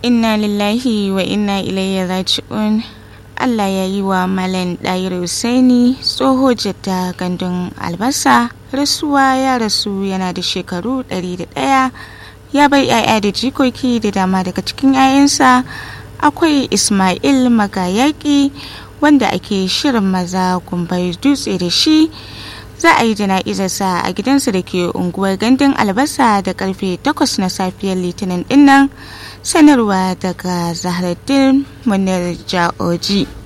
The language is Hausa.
inna lillahi wa inna ilayhi raji'un Allah ya yi wa Malam Ɗayir Husaini tsoho jadda gandun albasa rasuwa ya rasu yana da shekaru 101 ya bai 'ya'ya da jikoki da dama daga cikin 'ya'yansa akwai Ismail Magayaki wanda ake shirin maza kumbai dutse da shi za a yi jana'izarsa a gidansa da ke unguwar gandun albasa da karfe 8 na safiyar litinin dinnan sanarwa daga zaharaddin munir ja'oji